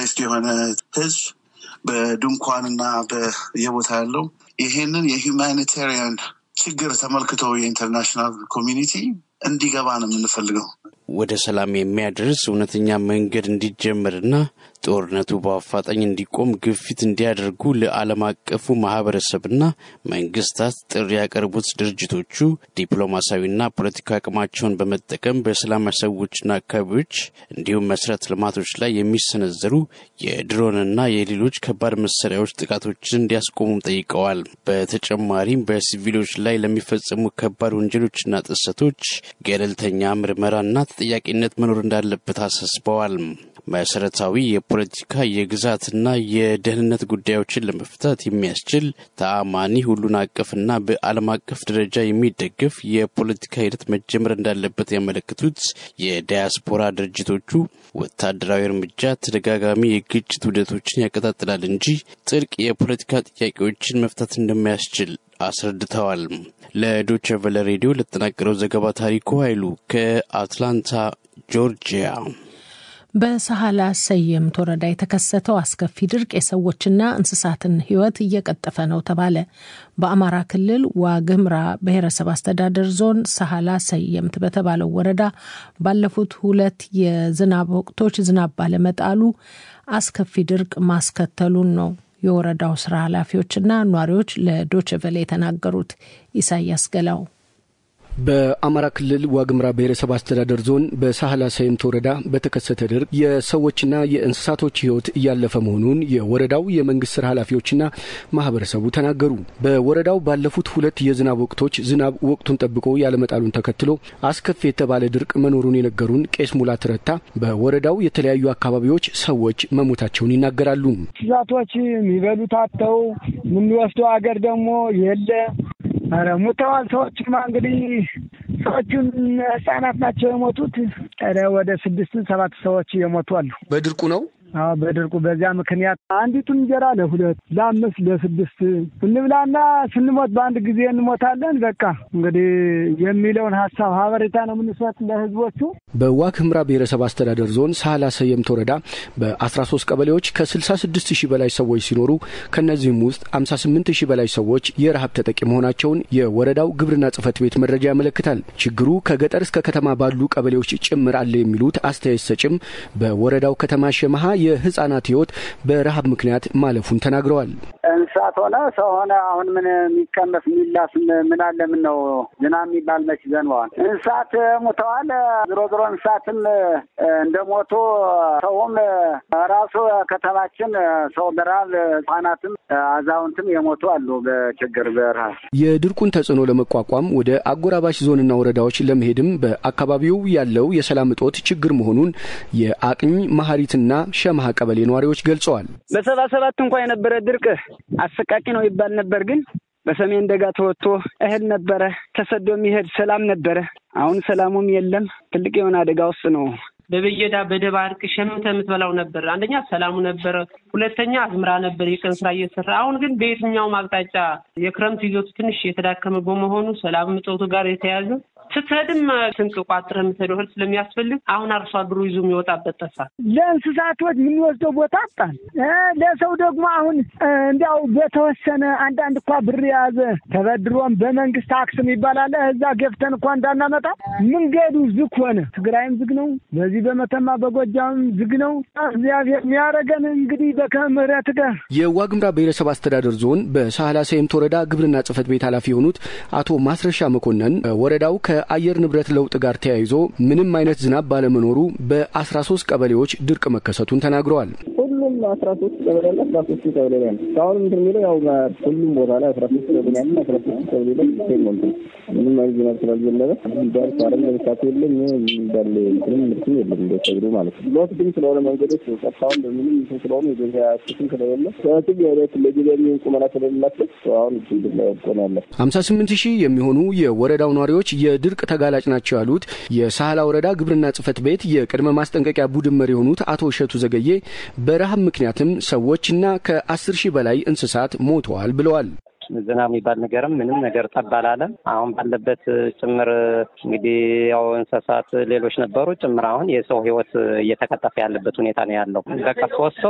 ዲስፕሌስድ የሆነ ህዝብ በድንኳንና በየቦታ ያለው ይሄንን የሂውማኒታሪያን ችግር ተመልክቶ የኢንተርናሽናል ኮሚኒቲ እንዲገባ ነው የምንፈልገው። ወደ ሰላም የሚያደርስ እውነተኛ መንገድ እንዲጀመርና ጦርነቱ በአፋጣኝ እንዲቆም ግፊት እንዲያደርጉ ለዓለም አቀፉ ማህበረሰብና መንግስታት ጥሪ ያቀረቡት ድርጅቶቹ ዲፕሎማሲያዊና ፖለቲካዊ አቅማቸውን በመጠቀም በሰላማዊ ሰዎችና አካባቢዎች እንዲሁም መሰረተ ልማቶች ላይ የሚሰነዘሩ የድሮንና የሌሎች ከባድ መሳሪያዎች ጥቃቶችን እንዲያስቆሙም ጠይቀዋል። በተጨማሪም በሲቪሎች ላይ ለሚፈጸሙ ከባድ ወንጀሎችና ጥሰቶች ገለልተኛ ምርመራና ተጠያቂነት መኖር እንዳለበት አሳስበዋል። መሰረታዊ የፖለቲካ የግዛትና የደህንነት ጉዳዮችን ለመፍታት የሚያስችል ተአማኒ ሁሉን አቀፍና በዓለም አቀፍ ደረጃ የሚደገፍ የፖለቲካ ሂደት መጀመር እንዳለበት ያመለክቱት የዳያስፖራ ድርጅቶቹ ወታደራዊ እርምጃ ተደጋጋሚ የግጭት ውደቶችን ያቀጣጥላል እንጂ ጥልቅ የፖለቲካ ጥያቄዎችን መፍታት እንደማያስችል አስረድተዋል። ለዶቸ ቨለ ሬዲዮ ለተጠናቀረው ዘገባ ታሪኩ ኃይሉ ከአትላንታ ጆርጂያ። በሳህላ ሰየምት ወረዳ የተከሰተው አስከፊ ድርቅ የሰዎችና እንስሳትን ሕይወት እየቀጠፈ ነው ተባለ። በአማራ ክልል ዋግምራ ብሔረሰብ አስተዳደር ዞን ሳህላ ሰየምት በተባለው ወረዳ ባለፉት ሁለት የዝናብ ወቅቶች ዝናብ ባለመጣሉ አስከፊ ድርቅ ማስከተሉን ነው የወረዳው ስራ ኃላፊዎችና ኗሪዎች ለዶችቨሌ የተናገሩት። ኢሳያስ ገላው በአማራ ክልል ዋግምራ ብሔረሰብ አስተዳደር ዞን በሳህላ ሰየምት ወረዳ በተከሰተ ድርቅ የሰዎችና የእንስሳቶች ሕይወት እያለፈ መሆኑን የወረዳው የመንግስት ስራ ኃላፊዎችና ማህበረሰቡ ተናገሩ። በወረዳው ባለፉት ሁለት የዝናብ ወቅቶች ዝናብ ወቅቱን ጠብቆ ያለመጣሉን ተከትሎ አስከፊ የተባለ ድርቅ መኖሩን የነገሩን ቄስ ሙላት ረታ በወረዳው የተለያዩ አካባቢዎች ሰዎች መሞታቸውን ይናገራሉ። እንስሳቶች የሚበሉት አጥተው የምንወስደው አገር ደግሞ የለ ኧረ ሙተዋል። ሰዎችማ እንግዲህ ሰዎቹን ህጻናት ናቸው የሞቱት። ኧረ ወደ ስድስት ሰባት ሰዎች የሞቱ አሉ። በድርቁ ነው። አዎ በድርቁ በዚያ ምክንያት አንዲቱን እንጀራ ለሁለት ለአምስት ለስድስት እንብላና ስንሞት በአንድ ጊዜ እንሞታለን። በቃ እንግዲህ የሚለውን ሀሳብ ሀበሬታ ነው የምንሰጥ ለህዝቦቹ። በዋግ ህምራ ብሔረሰብ አስተዳደር ዞን ሳህላ ሰየምት ወረዳ በ13 ቀበሌዎች ከ66 ሺህ በላይ ሰዎች ሲኖሩ ከእነዚህም ውስጥ 58 ሺህ በላይ ሰዎች የረሀብ ተጠቂ መሆናቸውን የወረዳው ግብርና ጽህፈት ቤት መረጃ ያመለክታል። ችግሩ ከገጠር እስከ ከተማ ባሉ ቀበሌዎች ጭምር አለ የሚሉት አስተያየት ሰጭም በወረዳው ከተማ ሸመሃ የህጻናት ህይወት በረሀብ ምክንያት ማለፉን ተናግረዋል። እንስሳት ሆነ ሰው ሆነ አሁን ምን የሚቀመስ የሚላስ ምን አለ? ምን ነው ዝናብ የሚባል መች ዘንበዋል። እንስሳት ሙተዋል። ዝሮ ዝሮ እንስሳትም እንደሞቱ ሰውም ራሱ ከተማችን ሰው በረሀብ ህጻናትም አዛውንትም የሞቱ አሉ በችግር በረሀብ። የድርቁን ተጽዕኖ ለመቋቋም ወደ አጎራባሽ ዞንና ወረዳዎች ለመሄድም በአካባቢው ያለው የሰላም እጦት ችግር መሆኑን የአቅኝ መሀሪትና ሸማሃ ቀበሌ ነዋሪዎች ገልጸዋል። በሰባ ሰባት እንኳ የነበረ ድርቅ አሰቃቂ ነው ይባል ነበር ግን በሰሜን ደጋ ተወጥቶ እህል ነበረ ተሰዶ የሚሄድ ሰላም ነበረ። አሁን ሰላሙም የለም። ትልቅ የሆነ አደጋ ውስጥ ነው። በበየዳ በደባርቅ ሸምተ የምትበላው ነበር። አንደኛ ሰላሙ ነበረ፣ ሁለተኛ አዝምራ ነበር የቀን ስራ እየሰራ አሁን ግን በየትኛውም አቅጣጫ የክረምት ይዞቱ ትንሽ የተዳከመ በመሆኑ ሰላም እጦቱ ጋር የተያዘ ስትሄድም ስንቅ ቋጥረህ የምትሄደው እህል ስለሚያስፈልግ አሁን አርሶ አደሩ ይዞ የሚወጣበት ጠፋ። ለእንስሳቶች የምንወስደው ቦታ አጣን። ለሰው ደግሞ አሁን እንዲያው በተወሰነ አንዳንድ እኳ ብር የያዘ ተበድሮም በመንግስት ታክስም ይባላል እዛ ገፍተን እኳ እንዳናመጣ መንገዱ ዝግ ሆነ። ትግራይም ዝግ ነው። በዚህ በመተማ በጎጃም ዝግ ነው። እግዚአብሔር የሚያደርገን እንግዲህ በከምህረት ጋር የዋግምራ ብሔረሰብ አስተዳደር ዞን በሳህላ ሰየምት ወረዳ ግብርና ጽህፈት ቤት ኃላፊ የሆኑት አቶ ማስረሻ መኮንን ወረዳው ከአየር ንብረት ለውጥ ጋር ተያይዞ ምንም አይነት ዝናብ ባለመኖሩ በአስራ ሶስት ቀበሌዎች ድርቅ መከሰቱን ተናግረዋል። ሁሉም አስራ ሶስት ቀበሌ ያለ አስራ ሶስት ቀበሌ ላይ ነው። እስካሁን እንትን የሚለው ያው ሁሉም ቦታ ላይ አስራ ሶስት ቀበሌ ያለ አስራ ሶስት ቀበሌ ላይ ሴሞንት ምንም አይነት ዝናብ ስላልዘነበ ዳርስ አረም ለምሳሌ የለም እንዳለ ምንም ምርትም የለም እንደሰግዱ ማለት ነው። ሎት ግን ስለሆነ መንገዶች ቀጥታውን በምንም እንትን ስለሆነ የገበያ ስትን ስለሌለ ሰዎችም የቤት ለገበያ የሚሆን ቁመና ስለሌላቸው አሁን ችግር ላይ ወጥቆ ነው ያለ ሀምሳ ስምንት ሺህ የሚሆኑ የወረዳው ነዋሪዎች የድርቅ ተጋላጭ ናቸው ያሉት የሳህላ ወረዳ ግብርና ጽህፈት ቤት የቅድመ ማስጠንቀቂያ ቡድን መሪ የሆኑት አቶ እሸቱ ዘገዬ በረሃብ ምክንያትም ሰዎችና ከአስር ሺህ በላይ እንስሳት ሞተዋል ብለዋል። ዝናብ የሚባል ነገርም ምንም ነገር ጠብ አላለም። አሁን ባለበት ጭምር እንግዲህ ያው እንስሳት ሌሎች ነበሩ ጭምር አሁን የሰው ህይወት እየተቀጠፈ ያለበት ሁኔታ ነው ያለው። በቃ ሶስት ሰው